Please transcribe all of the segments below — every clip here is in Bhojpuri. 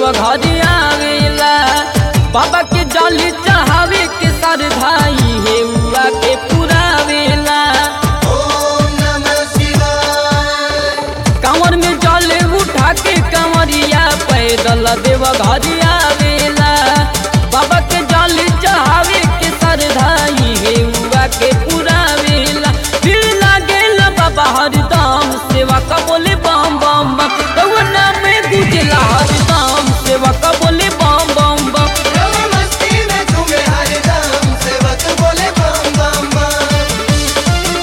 घर आवेला बाबा के जली चढ़ावे के सर भाई हे उआ के पुरावेला ओम नमः शिवाय कांवर में जल उठा के कंवरिया पैदल देव घर आवेला बाबा के जल चढ़ावे के सर धाई हे उआ के पुरावेला फिर लागेल बाबा हरदम सेवा का बोले बम बम बम रउआ में गुजला हरदम सेवा का बोले बम बम बम रव मस्ती में झूमे हरदम सेवक बोले बम बम बम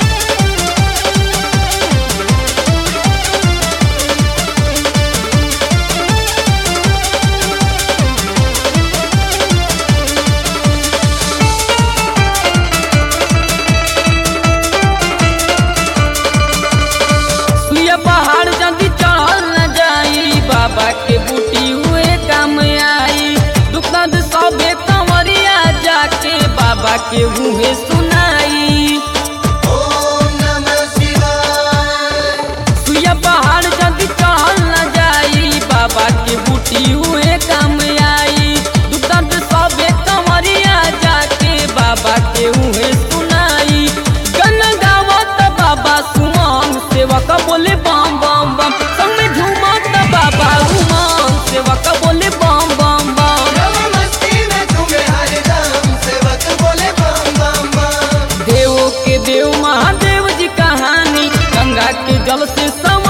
सुइया पहाड़ जल्दी चढ़ल न जाई बाबा के बूटी हुए काम आई दुख दर्द सबे कंवरिया जाके बाबा के मुँहे सुनाई ओम नमः शिवाय सुइया पहाड़ जल्दी चढ़ल न जाई बाबा के बूटी हुए काम आई दुख दर्द सबे कंवरिया जाके बाबा के मुँहे सुनाई गन गावत बाबा सुमंग सेवक बोले बम बम बम संग में झूमत बाबा उमंग सेवक बोले बम बम बम रव मस्ती में झूमे हरदम सेवक बोले बम बम बम देवों के देव महादेव जी कहानी गंगा के जल से सम